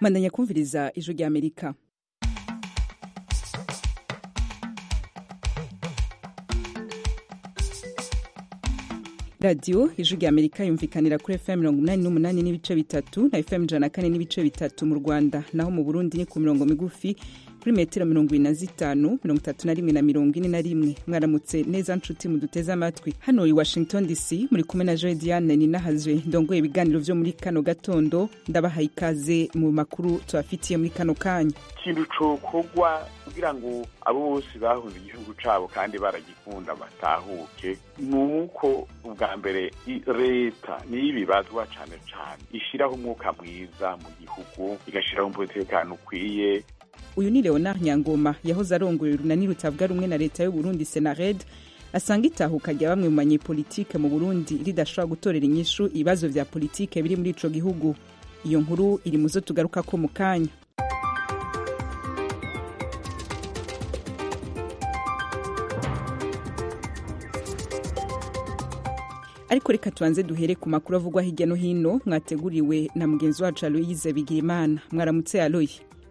mandanya kumviriza ijwi rya amerika radiyo ijwi rya amerika yumvikanira kuri fm mirongo inani n'umunani n'ibice bitatu na fm ijana na kane n'ibice bitatu mu rwanda naho mu burundi ni ku mirongo migufi kuri metero mirongo ine na zitanu mirongo itatu na rimwe na mirongo ine na rimwe mwaramutse neza nshuti muduteze amatwi hano i washington dc muri kumwe na joe diane ninahazwe ndongoye ibiganiro vyo muri kano gatondo ndabahaye ikaze mu makuru tubafitiye muri kano kanya ikintu cokorwa kugira ngo abo bose bahunze igihugu cabo kandi baragikunda batahuke ni uko ubwa mbere leta niyo ibibazwa cane cane ishiraho umwuka mwiza mu gihugu igashiraho umutekano ukwiye uyu ni leonard nyangoma yahoze arongoye urunani rutavuga rumwe na leta y'uburundi senared asanga itahuka rya bamwe mu banyepolitike mu burundi ridashobora gutorera inyishu ibibazo vya politike biri muri ico gihugu iyo nkuru iri muzo tugarukako mu kanya ariko reka tubanze duhere ku makuru avugwa hirya no hino mwateguriwe na mugenzi wacu aloyize bigirimana mwaramutse aloyi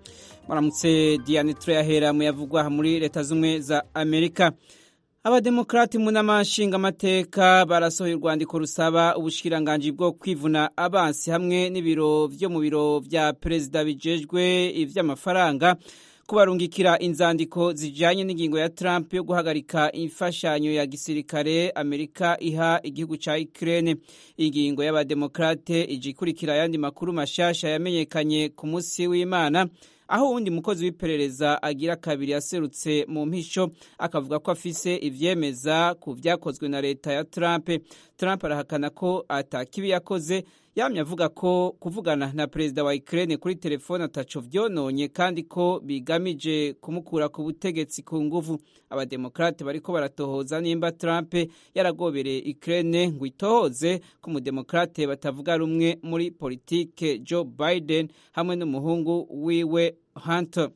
maramutse diane turayahera mu yavugwa muri leta z'ubumwe za amerika abademokrati mu nama nshingamateka barasohoye urwandiko rusaba ubushikiranganji bwo kwivuna abansi hamwe n'ibiro vyo mu biro vya perezida bijejwe ivy'amafaranga kubarungikira inzandiko zijanye n'ingingo ya Trump yo guhagarika imfashanyo ya gisirikare Amerika iha igihugu ca Ukraine. Ingingo y'abademokrate ije ikurikira ayandi makuru mashasha yamenyekanye ku musi w'Imana aho uwundi mukozi w'iperereza agira kabiri yaserutse mu mpisho akavuga ko afise ivyemeza ku vyakozwe na leta ya Trump. Trump arahakana ko atakibi yakoze yamye avuga ko kuvugana na perezida wa Ukraine kuri telefone ataco vyononye kandi ko bigamije kumukura ku butegetsi ku nguvu. Abademokrate bariko baratohoza nimba Trump yaragobereye Ukraine ngo itohoze ko umudemokrate batavuga rumwe muri politike Joe Biden hamwe n'umuhungu wiwe Hunter.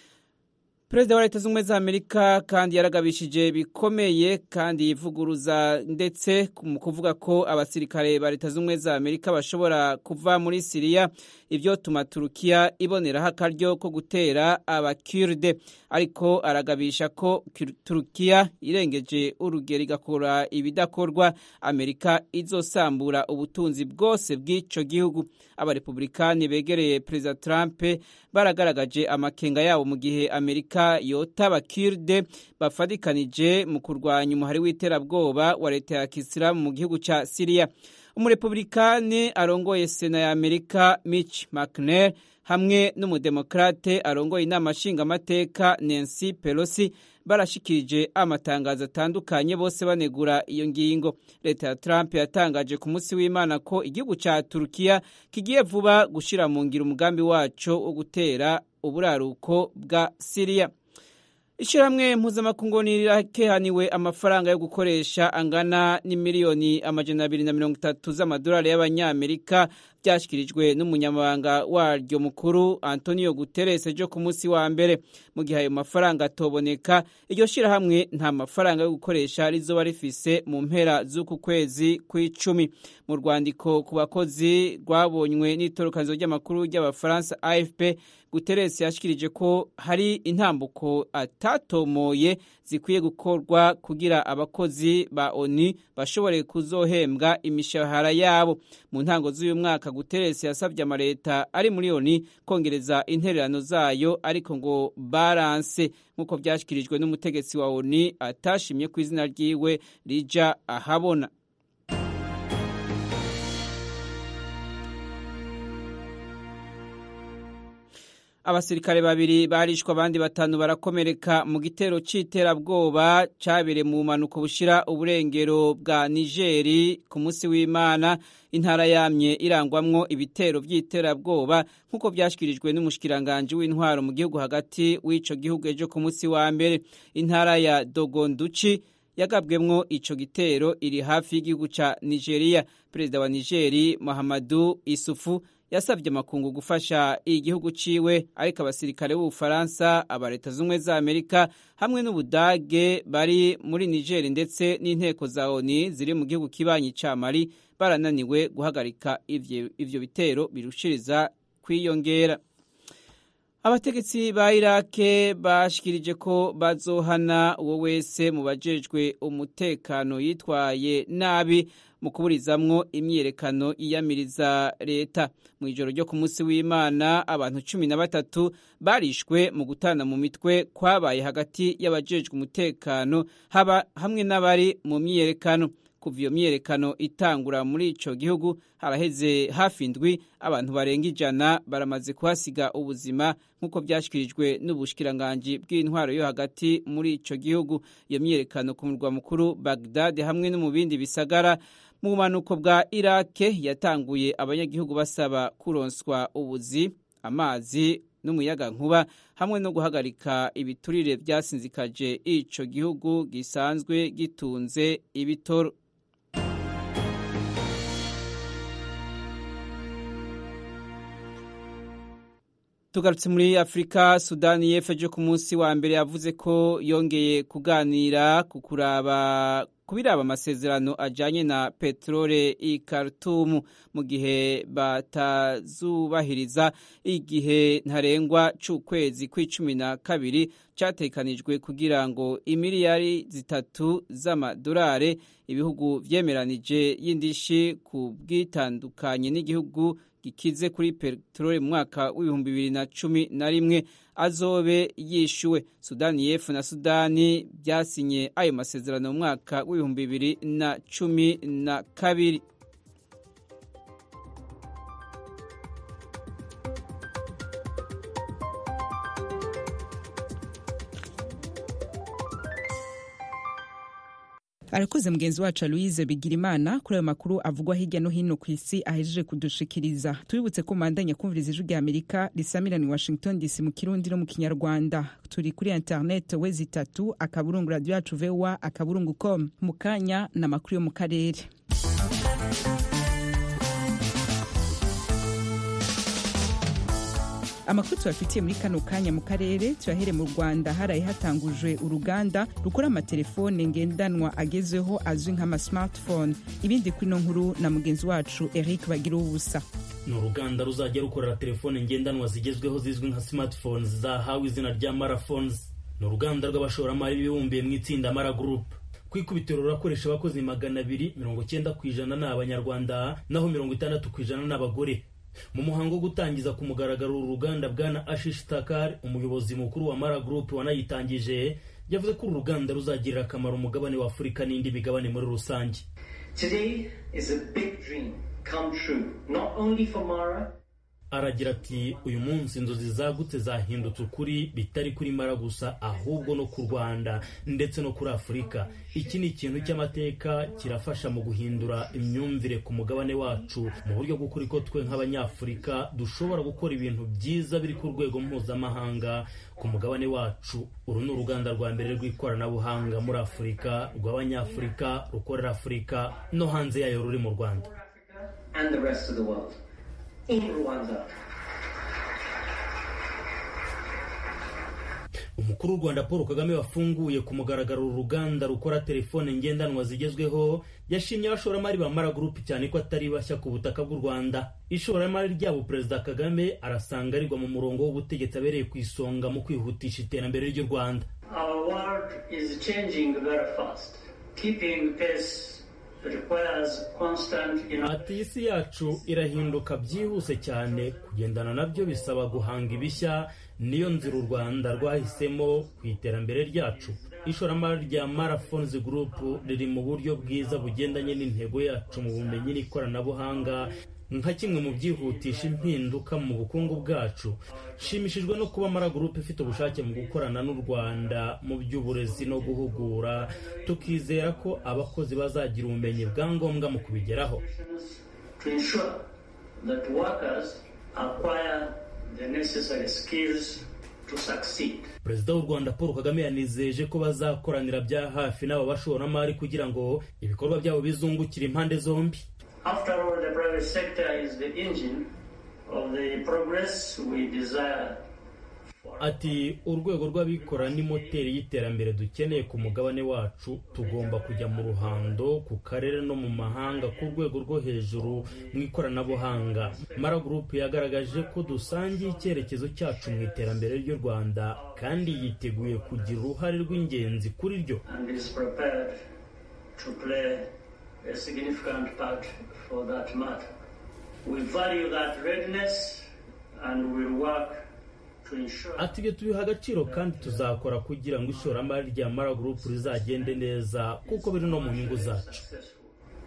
Perezida wa leta z'ubumwe za Amerika kandi yaragabishije bikomeye kandi yivuguruza ndetse mu kuvuga ko abasirikare ba leta z'ubumwe za Amerika bashobora kuva muri Siriya ivyo tuma Turukiya iboneraho akaryo ko gutera abakurde ariko aragabisha ko Turukiya irengeje urugero igakora ibidakorwa Amerika izosambura ubutunzi bwose bw'ico gihugu abarepublikani begereye Perezida Trump baragaragaje amakenga yabo mu gihe Amerika yota abakirde bafadikanije mu kurwanya umuhari w'iterabwoba wa leta ya kisilamu mu gihugu ca Siriya umurepublikani arongoye sena ya Amerika Mitch McConnell hamwe n'umudemokrate arongoye inama nshingamateka Nancy Pelosi barashikirije amatangazo atandukanye bose banegura iyo ngingo leta ya Trump yatangaje ku munsi w'Imana ko igihugu ca Turukiya kigiye vuba gushira mu ngiro umugambi waco wo gutera uburaruko bwa Siriya Ishirahamwe mpuzamakungu rirakehaniwe amafaranga yo gukoresha angana n'imiliyoni amajana abiri na mirongo itatu z'amadolari y'abanyamerika byashyikirijwe n'umunyamabanga waryo mukuru Antonio Guterres ejo ku munsi wa mbere mu gihe ayo mafaranga atoboneka iryo shirahamwe nta mafaranga yo gukoresha rizoba rifise mu mpera z'uku kwezi kw'icumi mu rwandiko ku bakozi rwabonywe n'itorokanizo ry'amakuru ry'abafaransa AFP Guterres yashikirije ko hari intambuko atatomoye zikwiye gukorwa kugira abakozi ba ONU bashobore kuzohembwa imishahara yabo mu ntango z'uyu mwaka Guterres yasabye amareta ari muri ONU kongereza intererano zayo ariko ngo balance nk'uko byashyikirijwe n'umutegetsi wa ONU atashimye ku izina ryiwe rija ahabona abasirikare babiri barishwe abandi batanu barakomereka mu gitero c'iterabwoba cabereye mu bumanuko bushira uburengero bwa Nigeri ku munsi w'Imana intara yamye irangwamwo ibitero vy'iterabwoba nk'uko vyashikirijwe n'umushikiranganje w'intwaro mu gihugu hagati w'ico gihugu ejo ku munsi wa mbere intara ya Dogonduchi yagabwemwo ico gitero iri hafi y'igihugu ca Nigeria perezida wa Nigeri Muhammadu Isufu yasabye amakungu gufasha igihugu ciwe ariko abasirikare b'ubufaransa aba leta z'ubumwe za amerika hamwe n'ubudage bari muri niger ndetse n'inteko za oni ziri mu gihugu kibanyi ca mali barananiwe guhagarika ivyo bitero birushiriza kwiyongera abategetsi ba irake bashikirije ko bazohana uwo wese mu bajejwe umutekano yitwaye nabi mu kuburizamwo imyiyerekano iyamiriza leta mu ijoro ryo ku munsi w'imana abantu cumi na batatu barishwe mu gutana mu mitwe kwabaye hagati y'abajejwe umutekano haba hamwe n'abari mu myiyerekano kuva iyo myiyerekano itangura muri ico gihugu haraheze hafi indwi abantu barenga ijana baramaze kuhasiga ubuzima nk'uko byashyikirijwe n'ubushikiranganji bw'intwaro yo hagati muri ico gihugu iyo myiyerekano ku murwa mukuru bagdad hamwe no mu bindi bisagara mu bumanuko bwa irake yatanguye abanyagihugu basaba kuronswa ubuzi amazi n'umuyaga nkuba hamwe no guhagarika ibiturire byasinzikaje ico gihugu gisanzwe gitunze ibitoro tugarutse muri afurika sudani y'epfo ku munsi wa mbere yavuze ko yongeye kuganira ku kuraba kubiraba amasezerano ajanye na peterole i Khartoum mu gihe batazubahiriza igihe ntarengwa c'ukwezi kw'icumi na kabiri catekanijwe kugira ngo imiliyari zitatu z'amadolari ibihugu vyemeranije y'indishi ku bwitandukanye n'igihugu gikize kuri peteroli mu mwaka w'ibihumbi bibiri na cumi na rimwe azobe yishyuwe sudani y'epfo na sudani byasinye ayo masezerano mu mwaka w'ibihumbi bibiri na cumi na kabiri arakoze mugenzi wacu louise bigirimana kuri ayo makuru avugwa hirya no hino ku isi ahejeje kudushikiriza tubibutse ko mandanya kumviriza ijwi rya amerika risamirana i washington dc mu kirundi no mu kinyarwanda turi kuri internet wezi itatu akaburungu radiyo yacu voa akaburungu com mu kanya ni amakuru yo mu karere amakuru tubafitiye muri kano kanya mu karere turahere mu rwanda haraye hatangujwe uruganda rukora amatelefone ngendanwa agezweho azwi nk'ama smartphone ibindi kuri ino nkuru na mugenzi wacu eric bagira ubusa ni uruganda ruzajya rukorera telefone ngendanwa zigezweho zizwi nka smartphones zahawe izina rya maraphones ni uruganda rw'abashoramari bibumbiye mu itsinda mara group ku ikubitiro rurakoresha abakozi magana abiri mirongo cyenda ku ijana ni abanyarwanda naho mirongo itandatu ku ijana ni abagore mu muhango wo gutangiza ku mugaragaro uru ruganda bwana ashish takar umuyobozi mukuru wa mara group wanayitangije yavuze ko uru ruganda ruzagirira akamaro umugabane wa afurika n'indi migabane muri rusange Today is a big dream come true, not only for Mara, aragira ati uyu munsi inzozi zagutse zahindutse ukuri bitari kuri mara gusa ahubwo no ku rwanda ndetse no kuri afurika iki ni ikintu cy'amateka kirafasha mu guhindura imyumvire ku mugabane wacu mu buryo bw'ukuri ko twe nk'abanyafurika dushobora gukora ibintu byiza biri ku rwego mpuzamahanga ku mugabane wacu uru ni uruganda rwa mbere rw'ikoranabuhanga muri afurika rw'abanyafurika rukorera afurika no hanze yayo ruri mu rwanda and the rest of the world. In Rwanda. umukuru w'u rwanda paul kagame wafunguye ku mugaragaro uru ruganda rukora telefone ngendanwa zigezweho yashimye abashoramari ba mara gurupe cyane ko atari bashya ku butaka bw'u rwanda ishoramari ryabo perezida kagame arasanga rigwa mu murongo w'ubutegetsi abereye ku isonga mu kwihutisha iterambere ry'u rwanda Our world is changing very fast. Keeping pace requires constant innovation. ati isi yacu irahinduka byihuse cyane kugendana nabyo bisaba guhanga ibishya niyo nzira u rwanda rwahisemo ku iterambere ryacu ishoramari rya marathons group riri mu buryo bwiza bugendanye n'intego yacu mu bumenyi n'ikoranabuhanga nka kimwe mu byihutisha impinduka mu bukungu bwacu nshimishijwe no kuba mara group ifite ubushake mu gukorana n'u rwanda mu by'uburezi no guhugura tukizera ko abakozi bazagira ubumenyi bwa ngombwa mu kubigeraho to ensure that workers acquire the necessary skills to succeed. perezida w'u rwanda paul kagame yanizeje ko bazakoranira bya hafi n'aba bashoramari kugira ngo ibikorwa byabo bizungukire impande zombi After all, the private sector is the engine of the progress we desire for ati urwego rw'abikora ni moteri y'iterambere dukeneye ku mugabane wacu tugomba kujya mu ruhando ku karere no mu mahanga ku rwego rwo hejuru mu ikoranabuhanga mara gurupe yagaragaje ko dusangiye icyerekezo cyacu mu iterambere ry'u rwanda kandi yiteguye kugira uruhare rw'ingenzi kuri ryo and is prepared to play a significant part for that matter. We value that readiness and will work to ensure ati ibyo tubiha agaciro kandi tuzakora kugira ngo ishoramari rya mara gurupe rizagende neza kuko biri no mu nyungu zacu successful,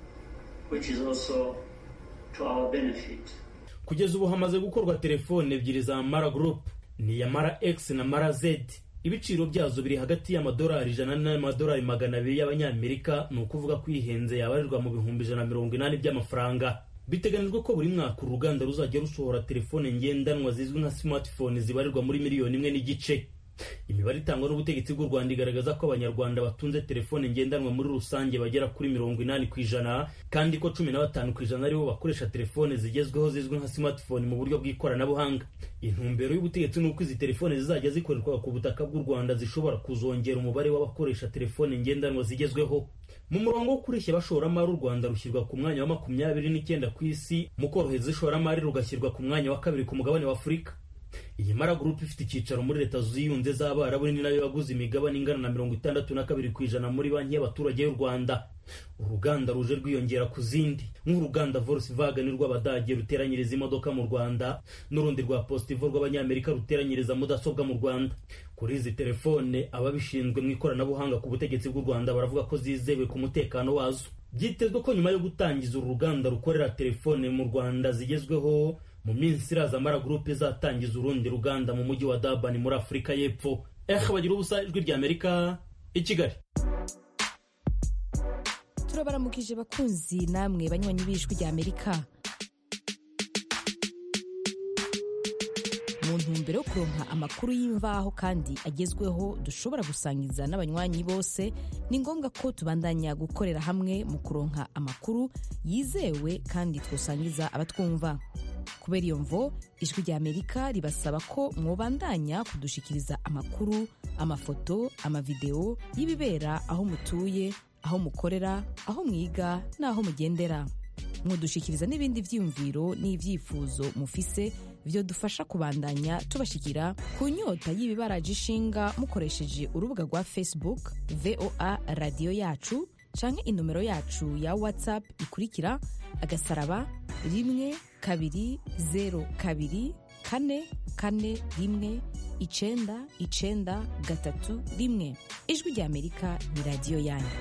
which is also to our benefit. kugeza ubu hamaze gukorwa telefone ebyiri za mara gurupe ni iya mara x na mara z ibiciro byazo biri hagati y'amadolari ijana n'amadolari magana abiri y'abanyamerika ni ukuvuga ko ihenze yabarirwa mu bihumbi ijana na mirongo inani by'amafaranga biteganijwe ko buri mwaka uru ruganda ruzajya rusohora telefone ngendanwa zizwi nka smartphone zibarirwa muri miliyoni imwe n'igice imibare itangwa n'ubutegetsi bw'u rwanda igaragaza ko abanyarwanda batunze telefone ngendanwa muri rusange bagera kuri mirongo inani ku ijana kandi ko cumi na batanu ku ijana aribo bakoresha telefone zigezweho zizwi nka smartphone mu buryo bw'ikoranabuhanga intumbero y'ubutegetsi ni uko izi telefone zizajya zikorerwa ku butaka bw'u rwanda zishobora kuzongera umubare w'abakoresha telefone ngendanwa zigezweho mu murongo wo kureshya abashoramari u rwanda rushyirwa ku mwanya wa makumyabiri n'icyenda ku isi mu korohereza ishoramari rugashyirwa ku mwanya wa kabiri ku mugabane wa afurika iyi mara gurupe ifite icyicaro muri leta ziyunze z'abarabu ni nayo yaguze imigabane ingana na mirongo itandatu na kabiri ku ijana muri banki y'abaturage y'u rwanda uruganda ruje rwiyongera ku zindi nk'uruganda volkswagen rw'abadage ruteranyiriza imodoka mu rwanda n'urundi rwa positivo rw'abanyamerika ruteranyiriza mudasobwa mu rwanda kuri izi telefone ababishinzwe mu ikoranabuhanga ku butegetsi bw'u rwanda baravuga ko zizewe ku mutekano wazo byitezwe ko nyuma yo gutangiza uru ruganda rukorera telefone mu rwanda zigezweho mu minsi iraza mara gurupe izatangiza urundi ruganda mu mujyi wa dabani muri afurika y'epfo eh bagira ubusa ijwi rya amerika i kigali turabaramukije bakunzi namwe banywanyi b'ijwi rya amerika mu ntumbero yo kuronka amakuru y'imvaho kandi agezweho dushobora gusangiza n'abanywanyi bose ni ngombwa ko tubandanya gukorera hamwe mu kuronka amakuru yizewe kandi twosangiza abatwumva kubera iyo mvo ijwi rya amerika ribasaba ko mwobandanya kudushikiriza amakuru amafoto amavideo y'ibibera aho mutuye aho mukorera aho mwiga n'aho mugendera mwodushikiriza n'ibindi vyiyumviro n'ivyifuzo mufise vyo dufasha kubandanya tubashikira ku nyota y'ibibaraje ishinga mukoresheje urubuga rwa facebook voa radiyo yacu canke inomero yacu ya whatsapp ikurikira agasaraba rimwe kabiri zero kabiri kane kane rimwe icenda icenda gatatu rimwe ijwi rya amerika ni radiyo yanyu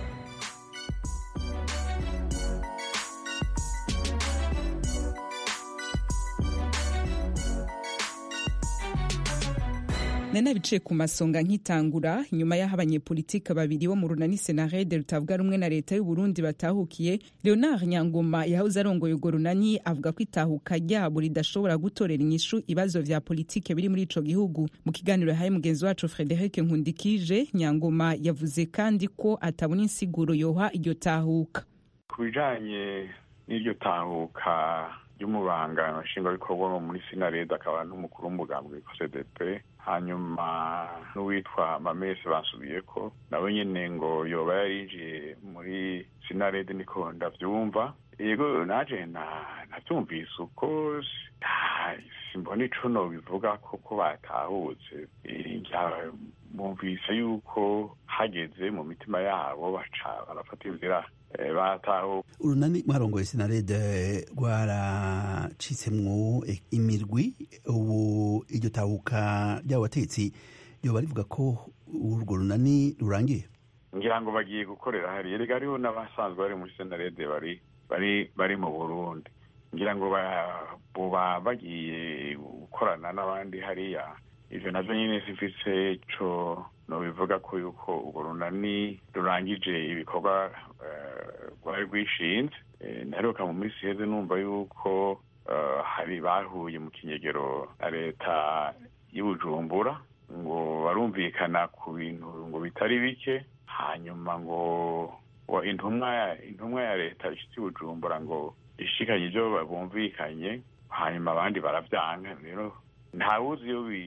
nari biciye ku masonga nkitangura nyuma y'aho abanyepolitike babiri bo mu runani senarede rutavuga rumwe na leta y'u Burundi batahukiye leonard nyangoma yahoze arongoye urwo runani avuga ko itahuka ryabo ridashobora gutorera inyishu ibibazo vya politike biri muri ico gihugu mu kiganiro yahaye mugenzi wacu frederic nkundikije nyangoma yavuze kandi ko atabona insiguro yoha iryo tahuka ku bijanye n'iryo tahuka ry'umubanga nshingwabikorwa muri sinarede akaba n'umukuru w'umugambi witwa cdp hanyuma n'uwitwa mamese bansubiye ko nawe nyine ngo yoba yarinjiye muri sinarede niko ndabyumva yego naje nabyumvise uko simbona ico nobivuga ko ko batahutse bumvise yuko hageze mu mitima yabo baca barafata inzira batahuka urunani mwarongoye sinarede rwaracitsemwo imirwi ubu iryo tahuka ry'abo bategetsi ryoba rivuga ko urwo runani rurangiye ngira ngo bagiye gukorera hariya rega hariho n'abasanzwe bari muri senarede bari bari bari mu burundi ngira ngo buba bagiye gukorana n'abandi hariya ivyo navyo nyine simfise ico nobivuga ko yuko urwo runani rurangije ibikorwa rwari rwishinze naheruka mu minsi iheze numva yuko hari bahuye mu kinyegero na leta y'ubujumbura ngo barumvikana ku bintu ngo bitari bike hanyuma ngo intumwa intumwa ya leta ishitse bujumbura ngo ishikanye ibyo bumvikanye hanyuma abandi baravyanga rero ntawuzi iyo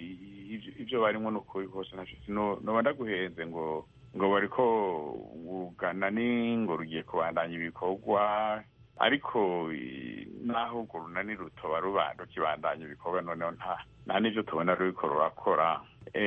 ibyo barimo ni ukuri kose noba ndaguhenze ngo ngo bariko urugana ni ngo rugiye kubandanya ibikorwa ariko naho urwo runani rutoba ruba rukibandanya ibikorwa noneho nta nta n'ibyo tubona ruriko rurakora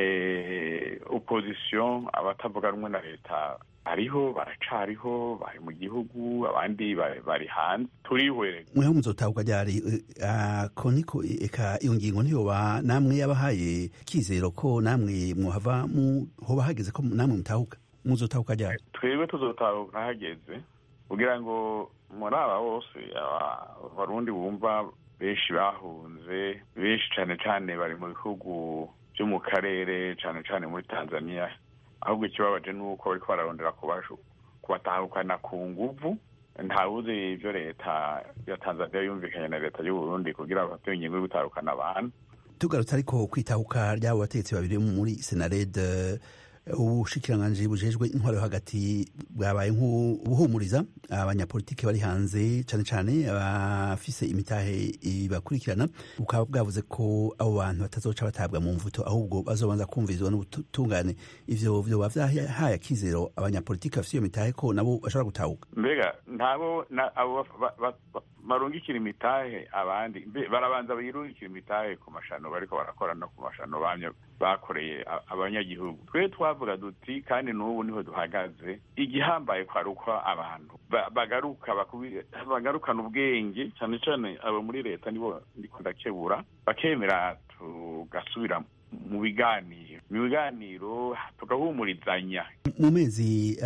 opozisiyo abatavuga rumwe na leta hariho baracariho bari mu gihugu abandi bari hanze turihwere mweho muzotahuka ryari ko niko eka iyo ngingo ntiyoba namwe yabahaye kizero ko namwe mwohava hoba hageze ko namwe mutahuka muzotahuka ryari twebwe tuzotahuka hageze kugira ngo muri aba bose abarundi bumva benshi bahunze benshi cyane cyane bari mu bihugu byo mu karere cyane cyane muri tanzania ahubwo ikibabaje ni uko bariko bararondera kubatahukana ku nguvu ntawuzi ibyo leta ya tanzania yumvikanye na leta y'uburundi kugira ngo bafate ingingo yo gutahukana abantu tugarutse ariko kwitahuka ry'abo bategetsi babiri muri senarede ubushikiranganji bujejwe intwaro yo hagati bwabaye nk'ubuhumuriza abanyapolitiki bari hanze cyane cyane abafise imitahe ibakurikirana bukaba bwavuze ko abo bantu batazoca batabwa mu mvuto ahubwo bazobanza kumvirizwa n'ubutungane ivyo vyoba vyahaye akizero abanyapolitiki bafise iyo mitahe ko nabo bashobora gutahuka mbega ntabo abo barungikira imitahe abandi barabanza birungikira imitahe ku mashano bariko barakora no ku mashano bamye bakoreye abanyagihugu twe twavuga duti kandi n'ubu niho duhagaze igihambaye kwari uko abantu bagaruka bagarukana ubwenge cyane cyane abo muri leta nibo ndiko ndakebura bakemera tugasubira mu biganiro mu biganiro tugahumurizanya mu mezi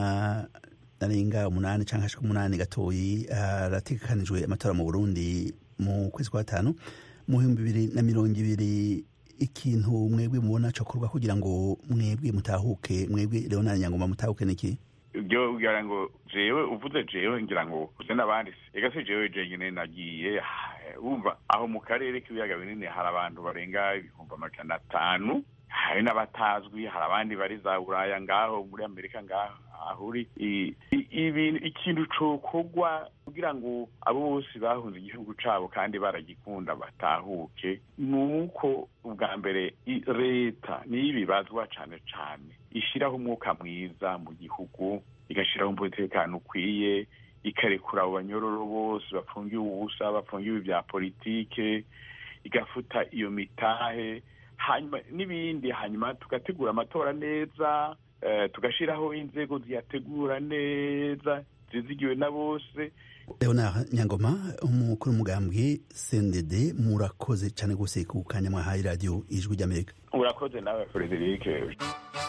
arenga umunani cyangwa ashika umunani gatoyi harategekanijwe amatora mu burundi mu kwezi kwa gatanu mu bihumbi bibiri na mirongo ibiri ikintu mwebwe mubona cokorwa kugira ngo mwebwe mutahuke mwebwe leonard nyangoma mutahuke niki ibyo kugira ngo jewe uvuze jewe ngira ngo uze n'abandi ega si jewe jenyine nagiye wumva aho mu karere k'ibiyaga binini hari abantu barenga ibihumbi amajana atanu hari n'abatazwi hari abandi bari za buraya ngaho muri amerika ngaho ahuri ibintu ikintu cokorwa kugira ngo abo bose bahunze igihugu cabo kandi baragikunda batahuke ni uko ubwa mbere leta niyo ibibazwa cane cane ishiraho umwuka mwiza mu gihugu igashiraho umutekano ukwiye ikarekura abo banyororo bose bafungiwe ubusa bafungiwe ibya politike igafuta iyo mitahe hanyuma n'ibindi hanyuma tugategura amatora neza tugashyiraho inzego ziyategura neza zizigiwe na bose leonard nyangoma umukuru w'umugambwe cndd murakoze cyane rwose ku kanya mwahaye radiyo ijwi ry'amerika urakoze nawe frederic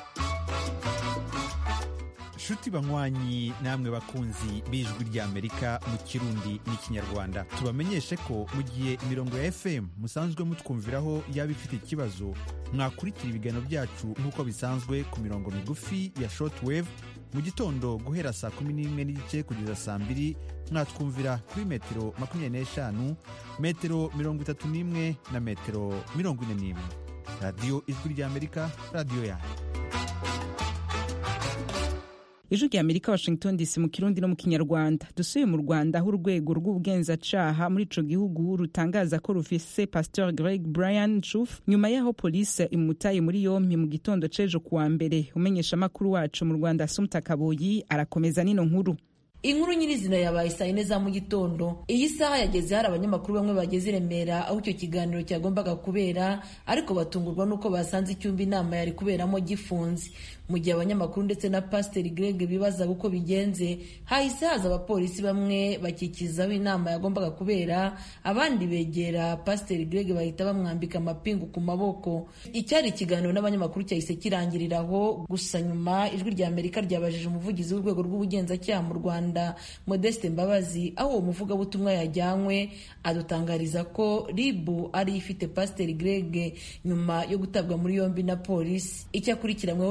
nshuti banywanyi namwe bakunzi b'ijwi ry'amerika mu kirundi n'ikinyarwanda tubamenyeshe ko mu gihe imirongo ya fm musanzwe mutwumviraho yaba ifite ikibazo mwakurikira ibiganiro byacu nk'uko bisanzwe ku mirongo migufi ya shortwave mu gitondo guhera saa kumi n'imwe n'igice kugeza saa mbiri mwatwumvira kuri metero makumyabiri n'eshanu metero mirongo itatu n'imwe na metero mirongo ine n'imwe radiyo ijwi ry'amerika radiyo yanyu ijwi rya amerika washington dc mu kirundi no mu kinyarwanda dusuye mu rwanda aho urwego rw'ubugenzacyaha muri ico gihugu rutangaza ko rufise pasteur greg brian chuf nyuma y'aho polisi imutaye muri yompi mu gitondo c'ejo kuwa mbere umenyesha amakuru wacu mu rwanda asumta kaboyi arakomeza n'ino nkuru inkuru nyirizina yabaye saa yine za mu gitondo iyi saha yageze hari abanyamakuru bamwe bageze i remera aho icyo kiganiro cyagombaga kubera ariko batungurwa n'uko basanze icyumba inama yari kuberamo gifunze mu gihe abanyamakuru ndetse na pasiteri greg bibazaga uko bigenze hahise haza abapolisi bamwe bakikiza aho inama yagombaga kubera abandi begera pasiteri greg bahita bamwambika amapingu ku maboko icyari ikiganiro n'abanyamakuru cyahise kirangirira aho gusa nyuma ijwi rya amerika ryabajije umuvugizi w'urwego rw'ubugenzacyaha mu rwanda modeste mbabazi aho uwo muvugabutumwa yajyanywe adutangariza ko ribu ari ifite pasiteri greg nyuma yo gutabwa muri yombi na polisi icyo akurikiranyweho ni iki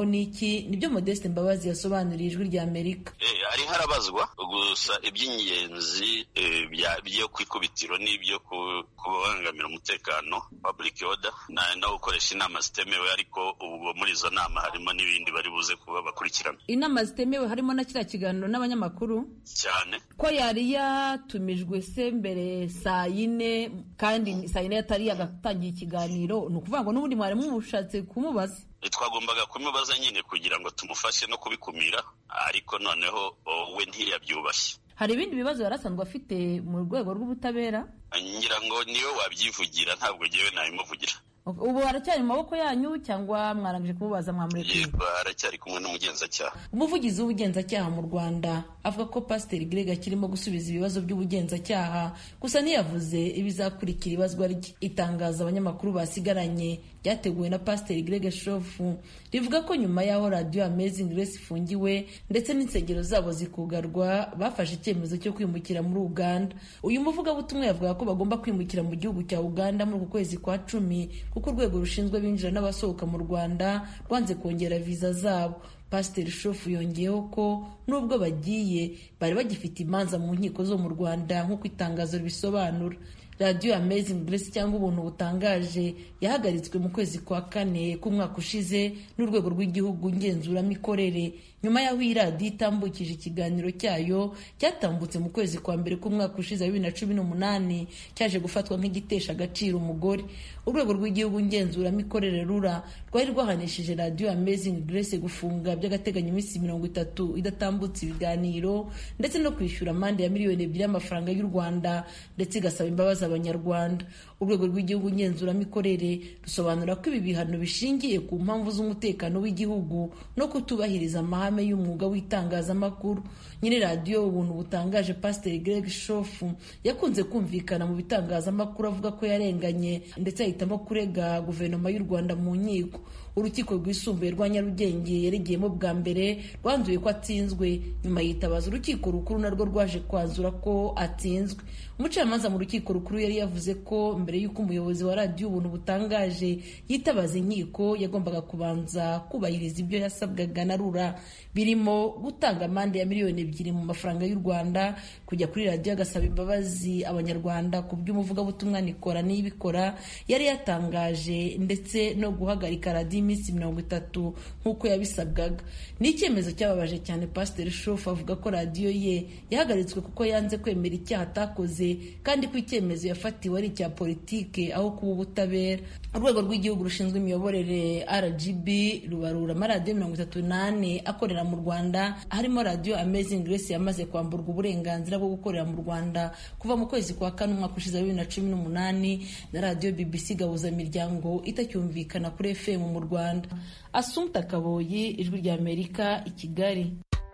iki nibyo modeste mbabazi yasobanuriye ijwi rya amerika hari harabazwa gusa iby'ingenzi byo ku ikubitiro n'ibyo kubangamira umutekano public order no gukoresha inama zitemewe ariko ubwo muri izo nama harimo n'ibindi bari buze kuba bakurikirana inama zitemewe harimo na kiriya kiganiro n'abanyamakuru cyane ko yari yatumijwe se mbere saa yine kandi saa yine yatari yagatangiye ikiganiro ni ukuvuga ngo n'ubundi mwari mushatse kumubaza twagombaga kumubaza nyine kugira ngo tumufashe no kubikumira ariko noneho we ntiyabyubashye hari ibindi bibazo yari asanzwe afite mu rwego rw'ubutabera ngira ngo niwe wabyivugira ntabwo ngewe nabimuvugira ubu haracyari mu maboko yanyu cyangwa mwarangije kumubaza mwamurekuye yego haracyari kumwe n'umugenzacyaha umuvugizi w'ubugenzacyaha mu rwanda avuga ko pasiteri greg akirimo gusubiza ibibazo by'ubugenzacyaha gusa ntiyavuze ibizakurikira ibazwa rye itangazo abanyamakuru basigaranye ryateguwe na pasiteri greg shofu rivuga ko nyuma y'aho radiyo amazing grace ifungiwe ndetse n'insengero zabo zikugarwa bafashe icyemezo cyo kwimukira muri uganda uyu muvugabutumwa yavuga ko bagomba kwimukira mu gihugu cya uganda muri uku kwezi kwa cumi kuko urwego rushinzwe abinjira n'abasohoka mu rwanda rwanze kongera viza zabo pasiteri shofu yongeyeho ko nubwo bagiye bari bagifite imanza mu nkiko zo mu rwanda nk'uko itangazo ribisobanura radiyo amazing grace cyangwa ubuntu butangaje yahagaritswe mu kwezi kwa kane k'umwaka ushize n'urwego rw'igihugu ngenzuramikorere nyuma y'aho iyi radiyo itambukije ikiganiro cyayo cyatambutse mu kwezi kwa mbere k'umwaka ushize wa bibiri na cumi n'umunani cyaje gufatwa nk'igitesha agaciro umugore urwego rw'igihugu ngenzuramikorere rura rwari rwahanishije radiyo amazing grace gufunga by'agateganyo iminsi mirongo itatu idatambutse ibiganiro ndetse no kwishyura amande ya miliyoni ebyiri y'amafaranga y'u rwanda ndetse igasaba imbabazi abanyarwanda urwego rw'igihugu ngenzuramikorere rusobanura ko ibi bihano bishingiye ku mpamvu z'umutekano w'igihugu no kutubahiriza amahame y'umwuga w'itangazamakuru nyiri radiyo ubuntu butangaje pasiteri greg shofu yakunze kumvikana mu bitangazamakuru avuga ko yarenganye ndetse ahitamo kurega guverinoma y'u rwanda mu nkiko urukiko rwisumbuye rwa nyarugenge yaregeyemo bwa mbere rwanzuye ko atsinzwe nyuma yitabaza urukiko rukuru narwo rwaje kwanzura ko atsinzwe umucamanza mu rukiko rukuru yari yavuze ko mbere y'uko umuyobozi wa radiyo ubuntu butangaje yitabaza inkiko yagombaga kubanza kubahiriza ibyo yasabwaga na rura birimo gutanga amande ya miliyoni ebyiri mu mafaranga y'u rwanda kujya kuri radiyo agasaba imbabazi abanyarwanda ku by'umuvugabutumwa nikora n'ibikora yari yatangaje ndetse no guhagarika radiyo iminsi mirongo itatu nk'uko yabisabwaga ni icyemezo cyababaje cyane pasiteri shofu avuga ko radiyo ye yahagaritswe kuko yanze kwemera icyaha atakoze kandi ko icyemezo yafatiwe ari icya politike aho kuba ubutabera urwego rw'igihugu rushinzwe imiyoborere rgb rubarura amaradiyo mirongo itatu n'ane akorera mu rwanda harimo radiyo amazing grace yamaze kwamburwa uburenganzira bwo gukorera mu rwanda kuva mu kwezi kwa kane umwaka ushize wa bibiri na cumi n'umunani na radiyo bbc gahuzamiryango itacyumvikana kuri fm mu rwanda asumta kaboyi ijwi rya amerika i kigali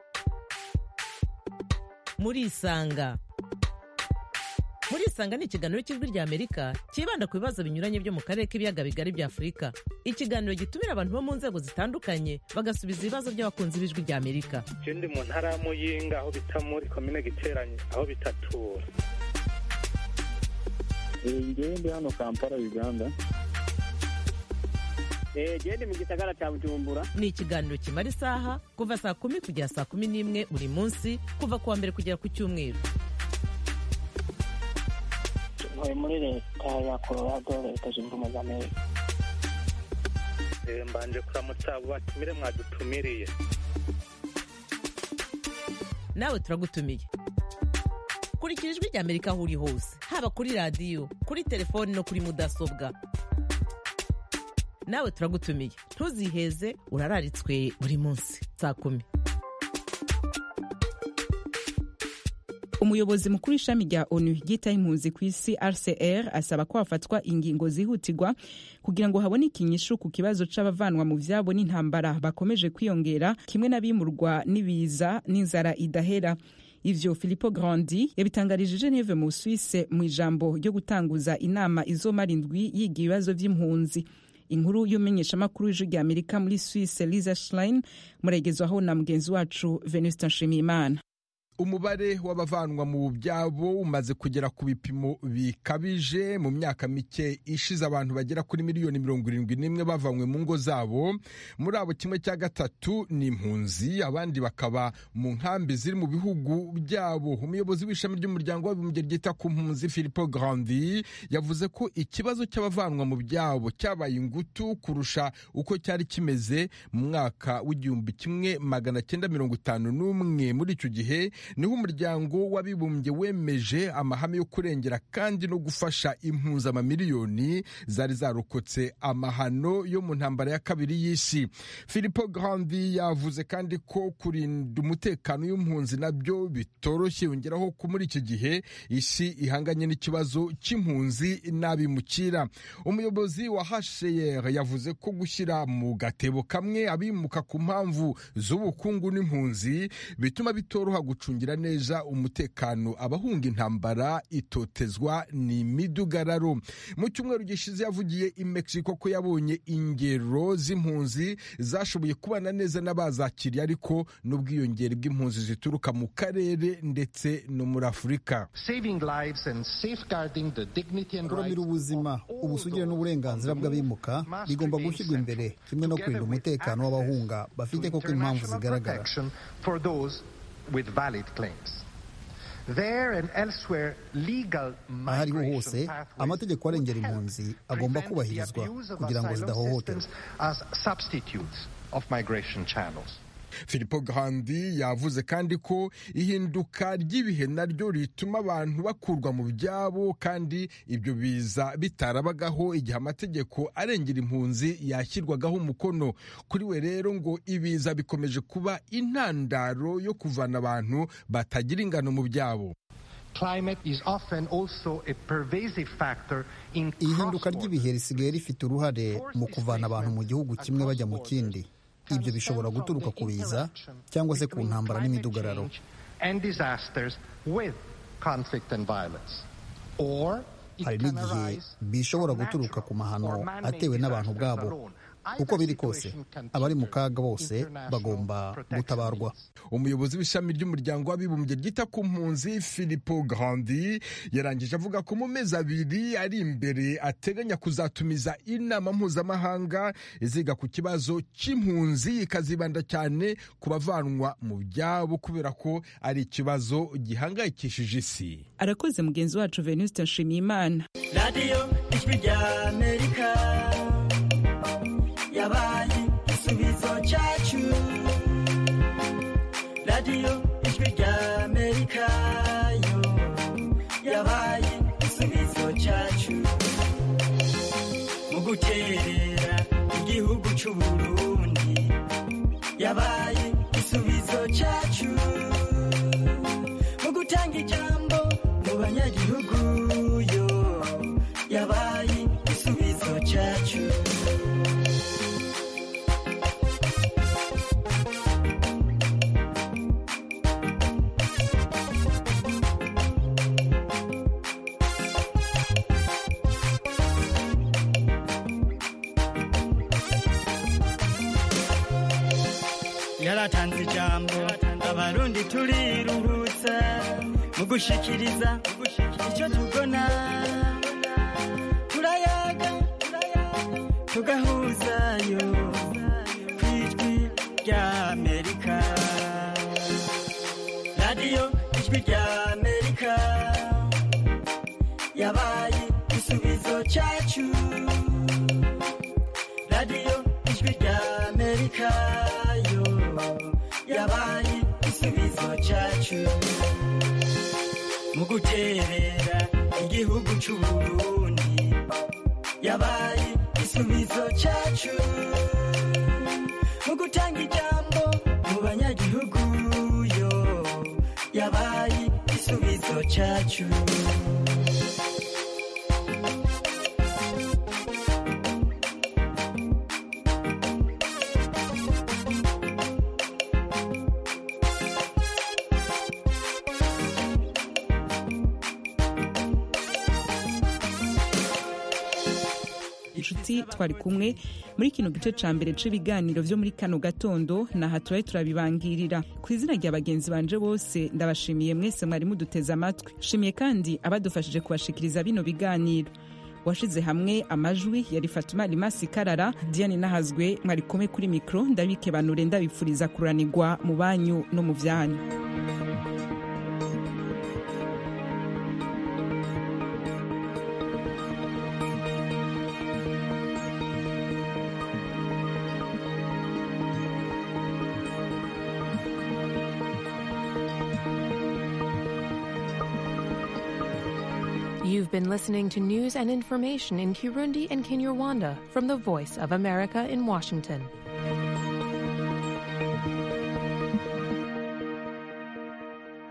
murisanga murisanga ni ikiganiro cy'ijwi rya amerika cyibanda ku bibazo binyuranye byo mu karere k'ibiyaga bigari bya afurika ikiganiro gitumira abantu bo mu nzego zitandukanye bagasubiza ibibazo by'abakunzi b'ijwi rya amerika ndi mu ntara ya muyinga aho bita muri komine giteranye aho bitatura ngewe ndi hano kampala uganda gende mu gisagara cya bujumbura ni ikiganiro kimara isaha kuva saa kumi kugera saa kumi n'imwe buri munsi kuva ku wa mbere kugera ku cyumweru ntuye muri leta ya colorado leta zunze ubumwe za amerika mbanje kuramutsa abo batumire mwadutumiriye nawe turagutumiye kurikira ijwi rya amerika aho uri hose haba kuri radiyo kuri telefoni no kuri mudasobwa nawe turagutumiye ntuziheze urararitswe buri munsi saa kumi umuyobozi mukuru w'ishami rya onu ryitaho impunzi ku isi rcr asaba ko hafatwa ingingo zihutirwa kugira ngo haboneke inyishu ku kibazo c'abavanwa mu vyabo n'intambara bakomeje kwiyongera kimwe n'abimurwa n'ibiza n'inzara idahera ivyo Filippo Grandi yabitangarije Geneve mu Suisse mu ijambo ryo gutanguza inama izomara indwi yiga ibibazo vy'impunzi inkuru y'umumenyeshamakuru w'ijwi rya amerika muri suisse liza schlein muragezwaho na mugenzi wacu venuste nshimiyimana umubare w'abavanwa mu byabo umaze kugera ku bipimo bikabije mu myaka mike ishize abantu bagera kuri miliyoni mirongo irindwi n'imwe bavanywe mu ngo zabo muri abo kimwe cya gatatu ni impunzi abandi bakaba mu nkambi ziri mu bihugu byabo umuyobozi w'ishami ry'umuryango w'abibumbye ryita ku mpunzi philipo grandi yavuze ko ikibazo cy'abavanwa mu byabo cyabaye ingutu kurusha uko cyari kimeze mu mwaka w'igihumbi kimwe magana cyenda mirongo itanu n'umwe muri icyo gihe niho umuryango w'abibumbye wemeje amahame yo kurengera kandi no gufasha impuzamamiliyoni zari zarokotse amahano yo mu ntambara ya kabiri y'isi philipo grandi yavuze kandi ko kurinda umutekano w'impunzi nabyo bitoroshye yongeraho ko muri iki gihe isi ihanganye n'ikibazo cy'impunzi n'abimukira umuyobozi wa hcr yavuze ko gushyira mu gatebo kamwe abimuka ku mpamvu z'ubukungu n'impunzi bituma bitoroha gucungira neza umutekano abahunga intambara itotezwa ni imidugararo mu cyumweru gishize yavugiye i mexico ko yabonye ingero z'impunzi zashoboye kubana neza n'abazakiriye ariko n'ubwiyongere bw'impunzi zituruka mu karere ndetse no muri afurika kuramira ubuzima ubusugire n'uburenganzira bw'abimuka bigomba gushyirwa imbere kimwe no kurinda umutekano w'abahunga bafite koko impamvu zigaragara aho ariho hose amategeko arengera impunzi agomba kubahirizwa kugira ngo zidahohoterwa Filippo Grandi yavuze kandi ko ihinduka ry'ibihe naryo rituma abantu bakurwa mu byabo kandi ibyo biza bitarabagaho igihe amategeko arengera impunzi yashyirwagaho umukono kuri we rero ngo ibiza bikomeje kuba intandaro yo kuvana abantu batagira ingano mu byabo ihinduka ry'ibihe risigaye rifite uruhare mu kuvana abantu mu gihugu kimwe bajya mu kindi ibyo bishobora guturuka ku biza cyangwa se ku ntambara n'imidugararo hari n'igihe bishobora guturuka ku mahano atewe n'abantu ubwabo uko biri kose abari mu kaga bose bagomba gutabarwa umuyobozi w'ishami ry'umuryango w'abibumbye ryita ku mpunzi philipo grandi yarangije avuga ko mu mezi abiri ari imbere ateganya kuzatumiza inama mpuzamahanga iziga ku kibazo cy'impunzi ikazibanda cyane ku bavanwa mu byabo kubera ko ari ikibazo gihangayikishije isi arakoze mugenzi wacu venuste nshimiyimana radiyo ijwi rya amerika yabaye igisubizo cyacu radiyo ijwi rya amerika yo yabaye igisubizo cyacu mu guterera igihugu cy'u burundi yabaye igisubizo cyacu mu gutanga ijambo mu banyagihugu yo yabaye igisubizo cyacu yaratanze ijambo abarundi turiruhutsa mu gushikiriza icyo tubona turayaga tugahuzayo ku ijwi rya amerika radiyo ijwi rya amerika yabaye igisubizo cyacu radiyo ijwi rya amerika yo yabaye igisubizo cyacu mu guterera igihugu cy'u burundi yabaye igisubizo cyacu mu gutanga ijambo mu banyagihugu yo yabaye igisubizo cyacu inshuti nshuti twari kumwe muri kino gice ca mbere c'ibiganiro vyo muri kano gatondo naha turaye turabibangirira ku izina rya bagenzi banje bose ndabashimiye mwese mwari muduteze amatwi shimiye kandi abadufashije kubashikiriza bino biganiro washize hamwe amajwi yari fatuma limasi karara diane nahazwe mwari kumwe kuri mikro ndabikebanure ndabipfuriza kuranirwa mu banyu no mu vyanyu You've been listening to news and information in Kirundi and Kinyarwanda from the Voice of America in Washington.